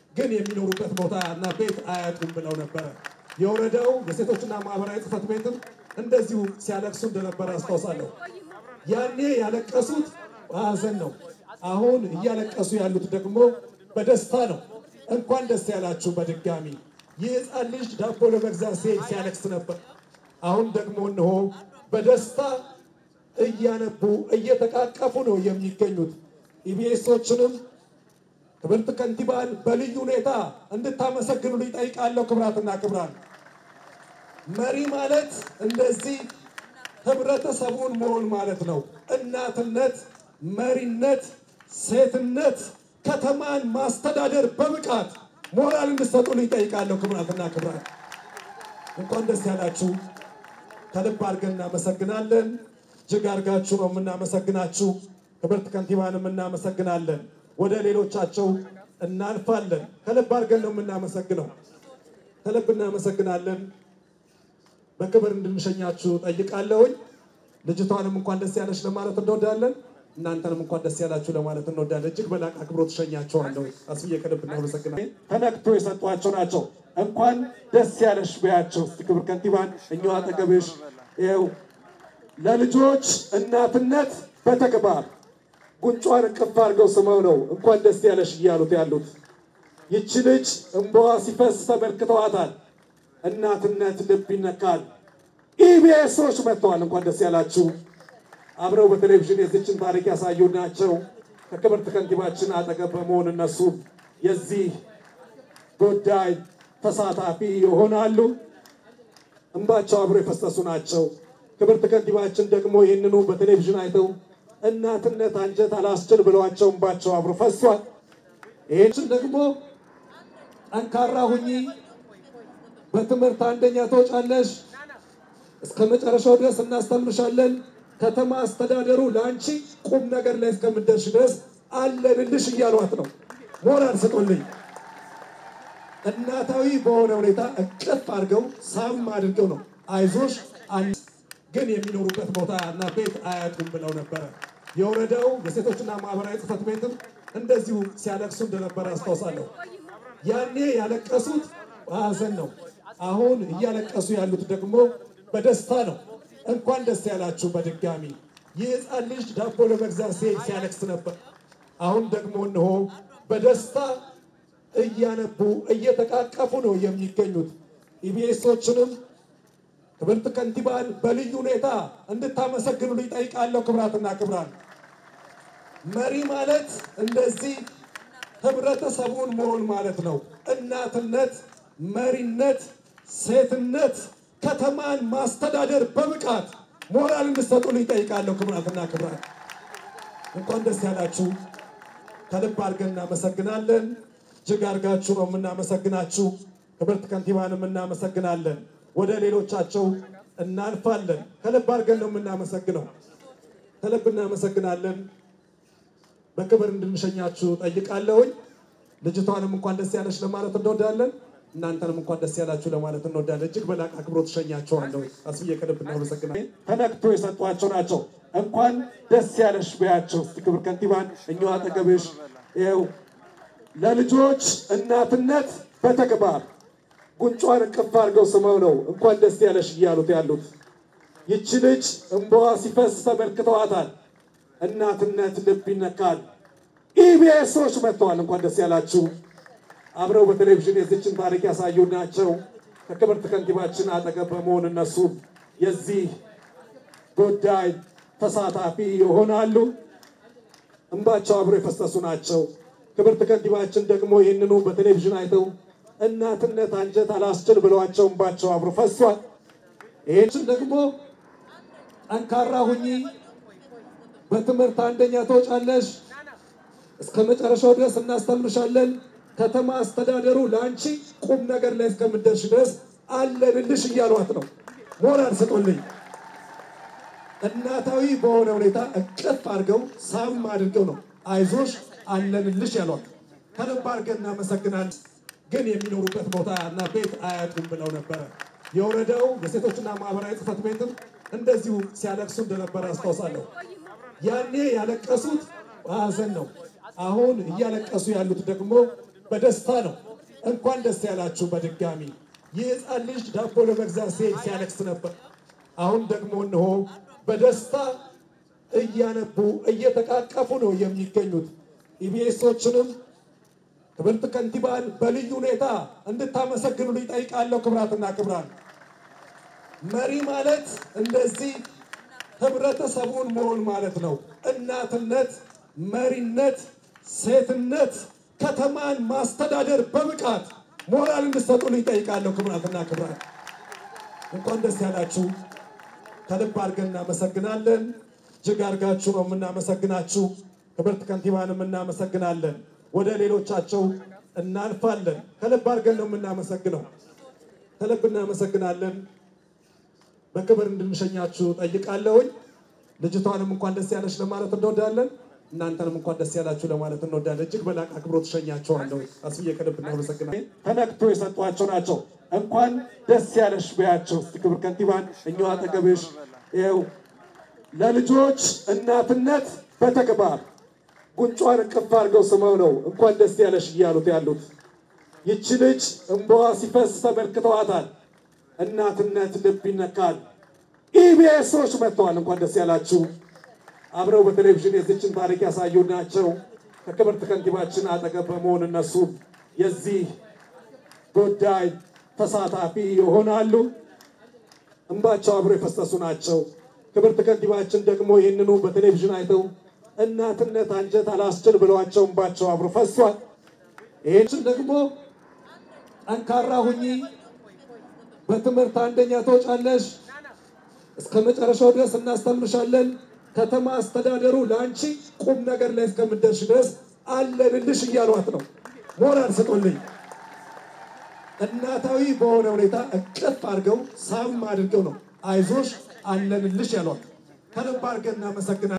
ግን የሚኖሩበት ቦታ እና ቤት አያጡም ብለው ነበረ። የወረዳው የሴቶችና ማህበራዊ ጽሕፈት ቤትም እንደዚሁ ሲያለቅሱ እንደነበረ አስታውሳለሁ። ያኔ ያለቀሱት በሀዘን ነው። አሁን እያለቀሱ ያሉት ደግሞ በደስታ ነው። እንኳን ደስ ያላችሁ በድጋሚ። ይህ ሕፃን ልጅ ዳቦ ለመግዛት ሲሄድ ሲያለቅስ ነበር። አሁን ደግሞ እነሆ በደስታ እያነቡ እየተቃቀፉ ነው የሚገኙት። ኢቢኤሶችንም ክብርት ከንቲባን በልዩ ሁኔታ እንድታመሰግኑ ይጠይቃለሁ። ክብራትና ክብራን መሪ ማለት እንደዚህ ህብረተሰቡን መሆን ማለት ነው። እናትነት፣ መሪነት፣ ሴትነት፣ ከተማን ማስተዳደር በብቃት ሞራል እንድሰጡን ይጠይቃለሁ። ክብራትና ክብራን እንኳን ደስ ያላችሁ። ከልብ አድርገን እናመሰግናለን። እጅግ አድርጋችሁ ነው የምናመሰግናችሁ። ክብርት ከንቲባንም እናመሰግናለን። ወደ ሌሎቻቸው እናልፋለን። ከልብ አድርገን ነው የምናመሰግነው። ከልብ እናመሰግናለን። በክብር እንድንሸኛችሁ ጠይቃለሁኝ። ልጅቷንም እንኳን ደስ ያለች ለማለት እንወዳለን። እናንተንም እንኳን ደስ ያላችሁ ለማለት እንወዳለን። እጅግ በላቅ አክብሮት ትሸኛቸዋለሁ። አስብዬ ከልብ እናመሰግናለን። ተነክቶ የሰጧቸው ናቸው። እንኳን ደስ ያለሽ በያቸው። እስቲ ክብር ከንቲባን እኛው አጠገብሽ ይኸው ለልጆች እናትነት በተግባር ጉንጯን እቅፍ አድርገው ስመው ነው እንኳን ደስ ያለሽ እያሉት ያሉት። ይቺ ልጅ እንባዋ ሲፈስ ተመልክተዋታል። እናትነት ልብ ይነካል። ኢቢኤሶች መጥተዋል። እንኳን ደስ ያላችሁ። አብረው በቴሌቪዥን የዚችን ታሪክ ያሳዩ ናቸው። ከክብርት ከንቲባችን አጠገብ በመሆን እነሱ የዚህ ጉዳይ ተሳታፊ ይሆናሉ። እንባቸው አብሮ የፈሰሱ ናቸው። ክብርት ከንቲባችን ደግሞ ይህንኑ በቴሌቪዥን አይተው እናትነት አንጀት አላስችል ብለዋቸው እንባቸው አብሮ ፈሷል። ይህችን ደግሞ ጠንካራ ሁኚ፣ በትምህርት አንደኛ ትወጫለሽ፣ እስከ መጨረሻው ድረስ እናስተምርሻለን፣ ከተማ አስተዳደሩ ለአንቺ ቁም ነገር ላይ እስከምደርሽ ድረስ አለንልሽ እያሏት ነው። ሞራል ስጡልኝ። እናታዊ በሆነ ሁኔታ እቅፍ አድርገው ሳም አድርገው ነው አይዞሽ ግን የሚኖሩበት ቦታ እና ቤት አያጡም ብለው ነበረ። የወረዳው የሴቶችና ማህበራዊ ጽሕፈት ቤትም እንደዚሁ ሲያለቅሱ እንደነበረ አስታውሳለሁ። ያኔ ያለቀሱት በሀዘን ነው። አሁን እያለቀሱ ያሉት ደግሞ በደስታ ነው። እንኳን ደስ ያላችሁ በድጋሚ። ይህ ሕፃን ልጅ ዳቦ ለመግዛት ሲሄድ ሲያለቅስ ነበር። አሁን ደግሞ እነሆ በደስታ እያነቡ እየተቃቀፉ ነው የሚገኙት። ኢቢኤሶችንም ክብርት ከንቲባን በልዩ ሁኔታ እንድታመሰግኑ ይጠይቃለሁ። ክብራትና ክብራን መሪ ማለት እንደዚህ ህብረተሰቡን መሆን ማለት ነው። እናትነት፣ መሪነት፣ ሴትነት፣ ከተማን ማስተዳደር በብቃት ሞራል እንድሰጡን ይጠይቃለሁ። ክብራትና ክብራን እንኳን ደስ ያላችሁ። ከልብ አድርገን እናመሰግናለን። እጅግ አድርጋችሁ ነው የምናመሰግናችሁ። ክብርት ከንቲባንም እናመሰግናለን። ወደ ሌሎቻቸው እናልፋለን። ከልብ አድርገን ነው የምናመሰግነው። ከልብ እናመሰግናለን። በክብር እንድንሸኛችሁ ጠይቃለሁኝ። ልጅቷንም እንኳን ደስ ያለች ለማለት እንወዳለን። እናንተንም እንኳን ደስ ያላችሁ ለማለት እንወዳለን። እጅግ በላቅ አክብሮት ትሸኛቸዋለሁ። አስብዬ ከልብ እናመሰግናለን። ተነክቶ የሰጧቸው ናቸው። እንኳን ደስ ያለሽ በያቸው። እስቲ ክብር ከንቲባን እኛው አጠገብሽ ይኸው ለልጆች እናትነት በተግባር ጉንጯን እቅፍ አድርገው ስመው ነው እንኳን ደስ ያለሽ እያሉት ያሉት። ይቺ ልጅ እንባዋ ሲፈስ ተመልክተዋታል። እናትነት ልብ ይነካል። ኢቢኤሶች መጥተዋል። እንኳን ደስ ያላችሁ። አብረው በቴሌቪዥን የዚችን ታሪክ ያሳዩ ናቸው። ከክብርት ከንቲባችን አጠገብ በመሆን እነሱ የዚህ ጉዳይ ተሳታፊ ይሆናሉ። እንባቸው አብሮ የፈሰሱ ናቸው። ክብርት ከንቲባችን ደግሞ ይህንኑ በቴሌቪዥን አይተው እናትነት አንጀት አላስችል ብለዋቸው እንባቸው አብሮ ፈሷል። ይህችን ደግሞ ጠንካራ ሁኚ፣ በትምህርት አንደኛ ትወጫለሽ፣ እስከ መጨረሻው ድረስ እናስተምርሻለን፣ ከተማ አስተዳደሩ ለአንቺ ቁም ነገር ላይ እስከምደርሽ ድረስ አለንልሽ እያሏት ነው። ሞራል ስጡልኝ። እናታዊ በሆነ ሁኔታ እቅፍ አድርገው ሳም አድርገው ነው አይዞሽ አለንልሽ ያሏት። ከልብ አድርገን እናመሰግናለን። ግን የሚኖሩበት ቦታ እና ቤት አያጡም ብለው ነበረ። የወረዳው የሴቶችና ማህበራዊ ጽሕፈት ቤትም እንደዚሁ ሲያለቅሱ እንደነበረ አስታውሳለሁ። ያኔ ያለቀሱት በሀዘን ነው። አሁን እያለቀሱ ያሉት ደግሞ በደስታ ነው። እንኳን ደስ ያላችሁ በድጋሚ። ይህ ሕፃን ልጅ ዳቦ ለመግዛት ሲሄድ ሲያለቅስ ነበር። አሁን ደግሞ እነሆ በደስታ እያነቡ እየተቃቀፉ ነው የሚገኙት። ኢቢኤሶችንም ክብርት ከንቲባን በልዩ ሁኔታ እንድታመሰግኑ ይጠይቃለሁ። ክብራትና ክብራን መሪ ማለት እንደዚህ ህብረተሰቡን መሆን ማለት ነው። እናትነት፣ መሪነት፣ ሴትነት፣ ከተማን ማስተዳደር በብቃት ሞራል እንድሰጡን ይጠይቃለሁ። ክብራትና ክብራን እንኳን ደስ ያላችሁ። ከልብ አድርገን እናመሰግናለን። እጅግ አድርጋችሁ ነው የምናመሰግናችሁ። ክብርት ከንቲባንም እናመሰግናለን። ወደ ሌሎቻቸው እናልፋለን። ከልብ አድርገን ነው የምናመሰግነው። ከልብ እናመሰግናለን። በክብር እንድንሸኛችሁ ጠይቃለሁኝ። ልጅቷንም እንኳን ደስ ያለች ለማለት እንወዳለን። እናንተንም እንኳን ደስ ያላችሁ ለማለት እንወዳለን። እጅግ በላቅ አክብሮት ትሸኛቸዋለሁ። አስዬ ከልብ እናመሰግናለን። ተነክቶ የሰጧቸው ናቸው። እንኳን ደስ ያለሽ በያቸው። እስቲ ክብር ከንቲባን እኛው አጠገብሽ ይኸው ለልጆች እናትነት በተግባር ጉንጯን እቅፍ አድርገው ስመው ነው እንኳን ደስ ያለሽ እያሉት ያሉት። ይቺ ልጅ እንባዋ ሲፈስ ተመልክተዋታል። እናትነት ልብ ይነካል። ኢቢኤሶች መጥተዋል። እንኳን ደስ ያላችሁ። አብረው በቴሌቪዥን የዚችን ታሪክ ያሳዩ ናቸው። ከክብርት ከንቲባችን አጠገብ በመሆን እነሱ የዚህ ጉዳይ ተሳታፊ ይሆናሉ። እንባቸው አብረው የፈሰሱ ናቸው። ክብርት ከንቲባችን ደግሞ ይህንኑ በቴሌቪዥን አይተው እናትነት አንጀት አላስችል ብለዋቸው እንባቸው አብሮ ፈሷል። ይህችን ደግሞ ጠንካራ ሁኚ፣ በትምህርት አንደኛ ትወጫለሽ፣ እስከ መጨረሻው ድረስ እናስተምርሻለን። ከተማ አስተዳደሩ ለአንቺ ቁም ነገር ላይ እስከምደርሽ ድረስ አለንልሽ እያሏት ነው። ሞራል ስጡልኝ። እናታዊ በሆነ ሁኔታ እቅፍ አድርገው ሳም አድርገው ነው አይዞሽ አለንልሽ ያሏት። ከልብ አድርገን እናመሰግናለን።